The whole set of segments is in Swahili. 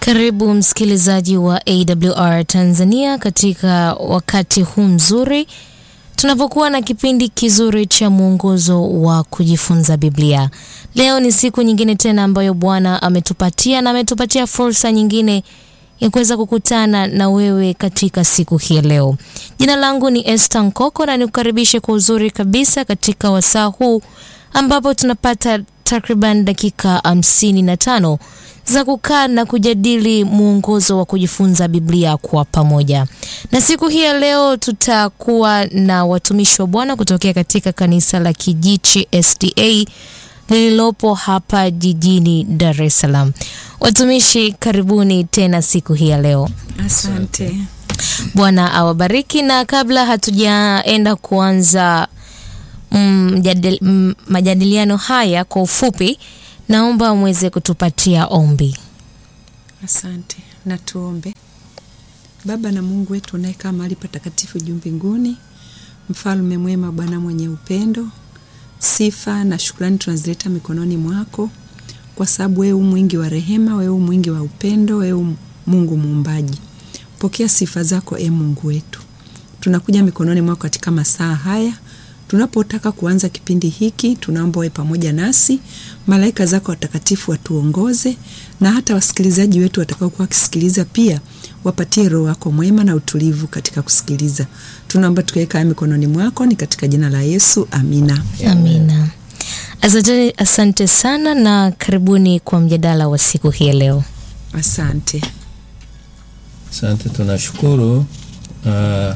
Karibu msikilizaji wa AWR Tanzania katika wakati huu mzuri tunapokuwa na kipindi kizuri cha mwongozo wa kujifunza Biblia. Leo ni siku nyingine tena ambayo Bwana ametupatia na ametupatia fursa nyingine ya kuweza kukutana na wewe katika siku hii leo. Jina langu ni Esther Nkoko na nikukaribishe kwa uzuri kabisa katika wasaa huu ambapo tunapata takriban dakika hamsini na tano za kukaa na kujadili mwongozo wa kujifunza Biblia kwa pamoja. Na siku hii ya leo tutakuwa na watumishi wa Bwana kutokea katika kanisa la Kijichi SDA lililopo hapa jijini Dar es Salaam. Watumishi, karibuni tena siku hii ya leo. Asante. Bwana awabariki. Na kabla hatujaenda kuanza mm, mjadil, mm, majadiliano haya kwa ufupi, naomba mweze kutupatia ombi. Asante. Na tuombe. Baba na Mungu wetu unayekaa mahali patakatifu juu mbinguni, mfalme mwema, Bwana mwenye upendo, sifa na shukrani tunazileta mikononi mwako, kwa sababu wewe mwingi wa rehema, wewe mwingi wa upendo, wewe Mungu muumbaji. Pokea sifa zako e Mungu wetu. Tunakuja mikononi mwako katika masaa haya tunapotaka kuanza kipindi hiki, tunaomba wewe pamoja nasi, malaika zako watakatifu watuongoze, na hata wasikilizaji wetu watakaokuwa wakisikiliza pia wapatie roho wako mwema na utulivu katika kusikiliza. Tunaomba tukiweka mikononi mwako, ni katika jina la Yesu, amina. Amina. Asante, asante sana na karibuni kwa mjadala wa siku hii leo. Asante. Asante, tunashukuru. Uh,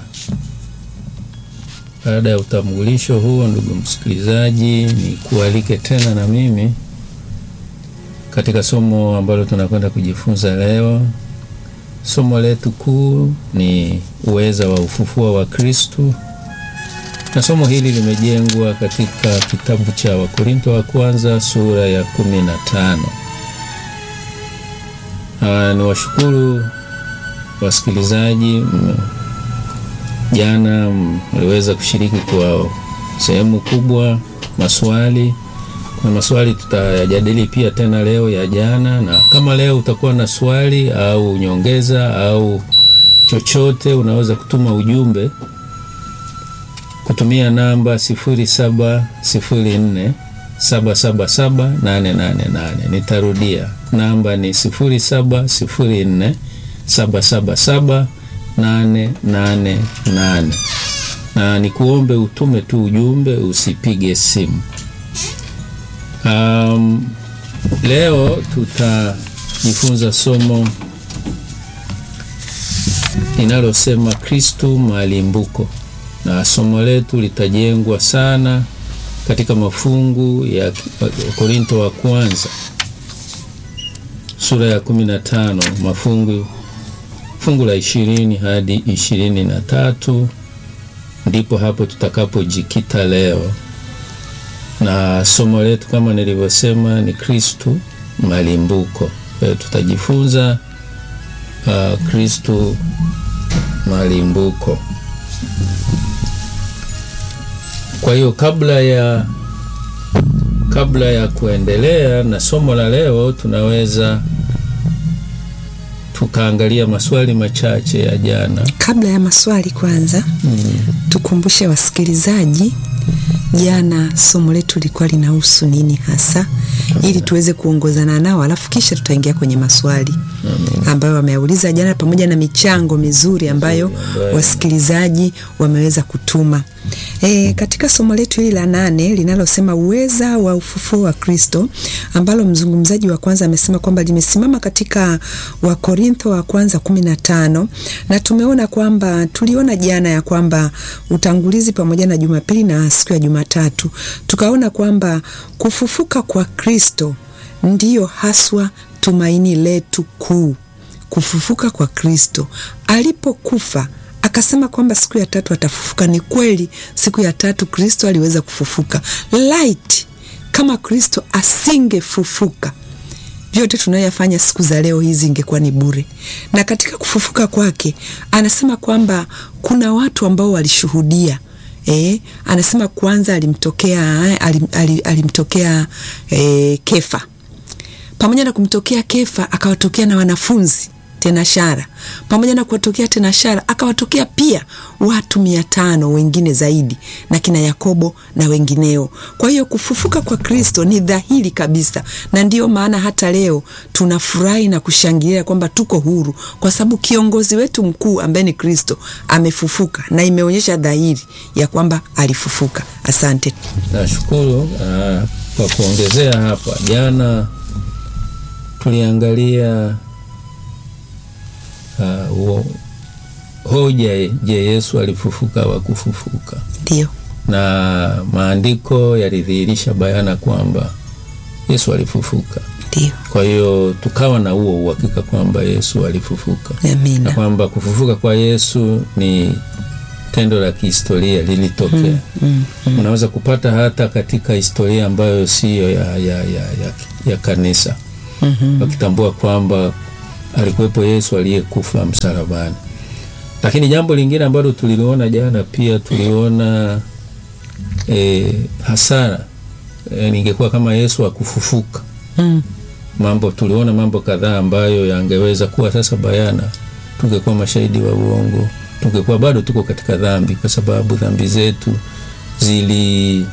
baada ya utambulisho huo, ndugu msikilizaji, ni kualike tena na mimi katika somo ambalo tunakwenda kujifunza leo. Somo letu kuu ni uweza wa ufufuo wa Kristu, na somo hili limejengwa katika kitabu cha Wakorinto wa kwanza sura ya kumi na tano. Ni washukuru wasikilizaji jana mliweza kushiriki kwa sehemu kubwa maswali. Kuna maswali tutayajadili pia tena leo ya jana, na kama leo utakuwa na swali au nyongeza au chochote, unaweza kutuma ujumbe kutumia namba 0704 777 888. Nitarudia, namba ni 0704 777 nane nane nane na nikuombe utume tu ujumbe, usipige simu. Um, leo tutajifunza somo linalosema Kristu malimbuko, na somo letu litajengwa sana katika mafungu ya Korinto wa kwanza sura ya kumi na tano mafungu fungu la ishirini hadi ishirini na tatu ndipo hapo tutakapojikita leo, na somo letu kama nilivyosema ni Kristu malimbuko. Kwa hiyo tutajifunza uh, Kristu malimbuko. Kwa hiyo kabla ya kabla ya kuendelea na somo la leo tunaweza tukaangalia maswali machache ya jana. Kabla ya maswali kwanza, mm. tukumbushe wasikilizaji, jana somo letu lilikuwa linahusu nini hasa, ili tuweze kuongozana nao, alafu kisha tutaingia kwenye maswali Amen. ambayo wameuliza jana, pamoja na michango mizuri ambayo wasikilizaji wameweza kutuma. E, katika somo letu hili la nane linalosema uweza wa ufufuo wa Kristo ambalo mzungumzaji wa kwanza amesema kwamba limesimama katika Wakorintho wa kwanza kumi na tano na tumeona kwamba tuliona jana ya kwamba utangulizi pamoja na Jumapili na siku ya Jumatatu tukaona kwamba kufufuka kwa Kristo ndiyo haswa tumaini letu kuu. Kufufuka kwa Kristo alipokufa akasema kwamba siku ya tatu atafufuka. Ni kweli, siku ya tatu Kristo aliweza kufufuka. Light kama Kristo asingefufuka, vyote tunayoyafanya siku za leo hizi ingekuwa ni bure. Na katika kufufuka kwake anasema kwamba kuna watu ambao walishuhudia. E, anasema kwanza alimtokea, alim, alim, alimtokea e, Kefa pamoja na kumtokea Kefa akawatokea na wanafunzi tena shara pamoja na kuwatokea tena shara akawatokea pia watu mia tano wengine zaidi na kina Yakobo na wengineo. Kwa hiyo kufufuka kwa Kristo ni dhahiri kabisa, na ndiyo maana hata leo tunafurahi na kushangilia kwamba tuko huru, kwa sababu kiongozi wetu mkuu ambaye ni Kristo amefufuka, na imeonyesha dhahiri ya kwamba alifufuka. Asante. Nashukuru. Uh, kwa kuongezea hapa, jana tuliangalia uh, hoja, je, Yesu alifufuka wa kufufuka? Ndio, na maandiko yalidhihirisha bayana kwamba Yesu alifufuka. ndio, Kwa hiyo tukawa na huo uhakika kwamba Yesu alifufuka na amina. kwamba kufufuka kwa Yesu ni tendo la kihistoria lilitokea. Mm, mm, Unaweza kupata hata katika historia ambayo siyo ya, ya, ya, ya, ya kanisa mhm. wakitambua kwamba alikuwepo Yesu aliyekufa msalabani. Lakini jambo lingine ambalo tuliliona jana pia tuliona e, hasara e, ningekuwa kama Yesu akufufuka. Mm, Mambo tuliona mambo kadhaa ambayo yangeweza kuwa sasa bayana, tungekuwa mashahidi wa uongo, tungekuwa bado tuko katika dhambi, kwa sababu dhambi zetu zili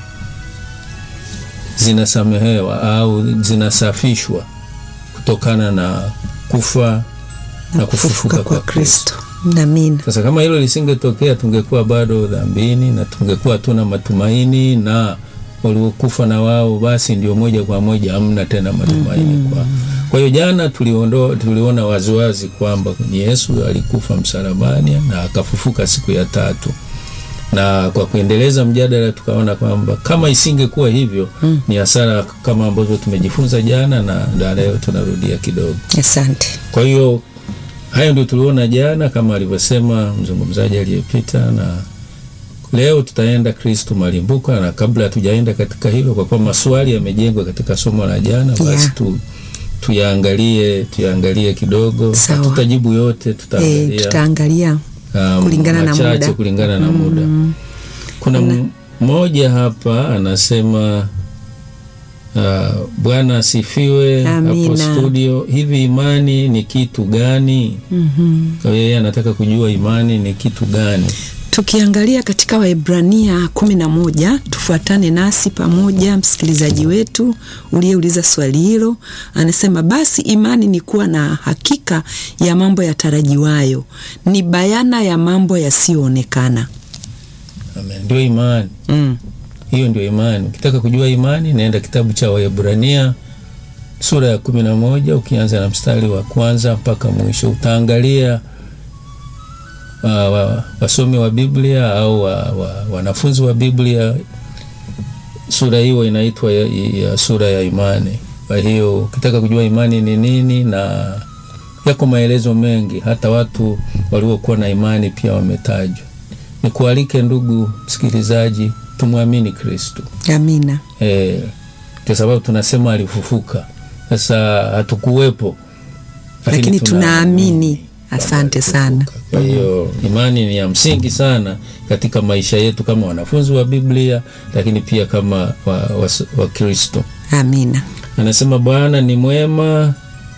zinasamehewa au zinasafishwa kutokana na kufa na kufufuka kwa Kristo. amina. Sasa kama hilo lisingetokea, tungekuwa bado dhambini na tungekuwa hatuna matumaini, na waliokufa na wao basi ndio moja kwa moja hamna tena matumaini kwao. Kwa hiyo jana tuliondoa, tuliona waziwazi kwamba ni Yesu alikufa msalabani na akafufuka siku ya tatu, na kwa kuendeleza mjadala tukaona kwamba kama isingekuwa hivyo ni hasara kama ambavyo tumejifunza jana na, na leo tunarudia kidogo. Asante. Kwa hiyo hayo ndio tuliona jana, kama alivyosema mzungumzaji aliyepita, na leo tutaenda Kristo malimbuko. Na kabla hatujaenda katika hilo, kwa kuwa maswali yamejengwa katika somo la jana, basi Yeah. tu tuyaangalie tuyaangalie kidogo. Sawa. Hatutajibu yote, E, tutaangalia tutaangalia um, kulingana na machache muda. kulingana na muda. Kuna m- mmoja hapa anasema uh, Bwana asifiwe hapo Amina. studio. Hivi imani ni kitu gani? Mhm. Kwa hiyo yeye anataka kujua imani ni kitu gani. Tukiangalia katika Waebrania kumi na moja, tufuatane nasi pamoja, msikilizaji wetu uliyeuliza swali hilo anasema, basi imani ni kuwa na hakika ya mambo yatarajiwayo, ni bayana ya mambo yasiyoonekana. Amen. Ndio imani Mm. hiyo, ndio imani. Ukitaka kujua imani, naenda kitabu cha Waebrania sura ya kumi na moja ukianza na mstari wa kwanza mpaka mwisho, utaangalia uh, wa- wasomi wa Biblia au wa, wa, wanafunzi wa Biblia, sura hiyo inaitwa ya, ya sura ya imani. Kwa hiyo ukitaka kujua imani ni nini, na yako maelezo mengi, hata watu waliokuwa na imani pia wametajwa. Nikualike ndugu msikilizaji, tumwamini Kristo Amina. eh, kwa sababu tunasema alifufuka. Sasa hatukuwepo, Lakini tunaamini. kwamba Asante alifufuka. sana. Kwa hiyo imani ni ya msingi sana katika maisha yetu kama wanafunzi wa Biblia, lakini pia kama wa, wa, wa Kristo. Amina. Anasema Bwana ni mwema.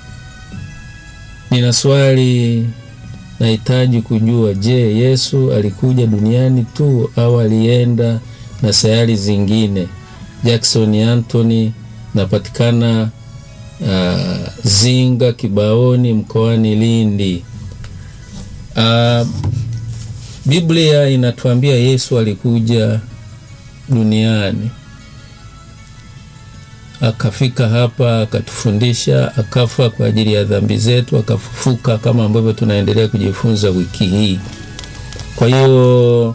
Nina swali nahitaji kujua, je, Yesu alikuja duniani tu au alienda na sayari zingine? Jackson Anthony, napatikana uh, Zinga Kibaoni mkoani Lindi. Uh, Biblia inatuambia Yesu alikuja duniani akafika hapa akatufundisha, akafa kwa ajili ya dhambi zetu, akafufuka kama ambavyo tunaendelea kujifunza wiki hii. Kwa hiyo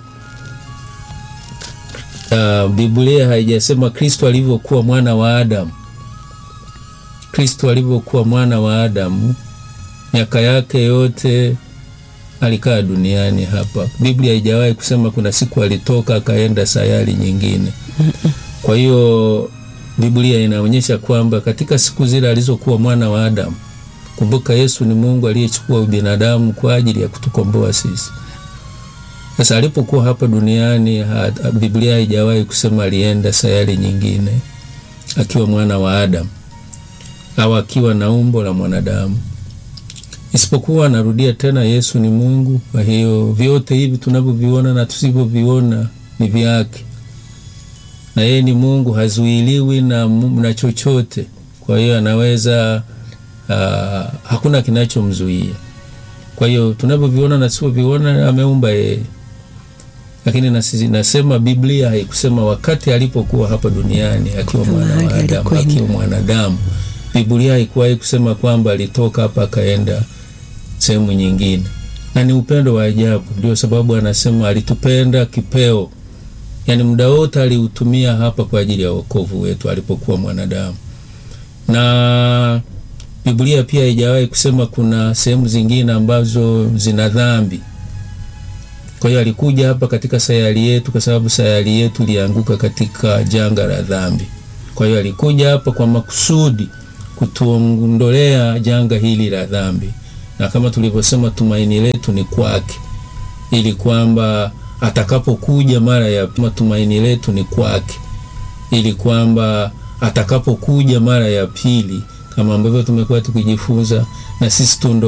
uh, Biblia haijasema Kristo alivyokuwa mwana wa Adamu. Kristo alivyokuwa mwana wa Adamu, miaka yake yote alikaa duniani hapa. Biblia haijawahi kusema kuna siku alitoka akaenda sayari nyingine. Kwa hiyo Biblia inaonyesha kwamba katika siku zile alizokuwa mwana wa Adamu, kumbuka Yesu ni Mungu aliyechukua ubinadamu kwa ajili ya kutukomboa sisi. Sasa alipokuwa hapa duniani ha, Biblia haijawahi kusema alienda sayari nyingine akiwa mwana wa Adamu. au akiwa na umbo la mwanadamu, isipokuwa narudia tena, Yesu ni Mungu. Kwa hiyo vyote hivi tunavyoviona na tusivyoviona ni vyake, na yeye ni Mungu, hazuiliwi na, na chochote. Kwa hiyo anaweza uh, hakuna kinachomzuia. Kwa hiyo tunavyoviona na tusivyoviona ameumba yeye lakini nasi, nasema Biblia haikusema wakati alipokuwa hapa duniani akiwa mwanadamu akiwa mwanadamu. Biblia haikuwahi kusema kwamba alitoka hapa akaenda sehemu nyingine, na ni upendo wa ajabu. Ndio sababu anasema alitupenda kipeo, yaani muda wote aliutumia hapa kwa ajili ya wokovu wetu alipokuwa mwanadamu. Na Biblia pia haijawahi kusema kuna sehemu zingine ambazo zina dhambi kwa hiyo alikuja hapa katika sayari yetu, kwa sababu sayari yetu ilianguka katika janga la dhambi. Kwa hiyo alikuja hapa kwa makusudi kutuondolea janga hili la dhambi, na kama tulivyosema, tumaini letu ni kwake, ili kwamba atakapokuja mara ya pili, tumaini letu ni kwake, ili kwamba atakapokuja mara ya pili, kama ambavyo tumekuwa tukijifunza, na sisi tundo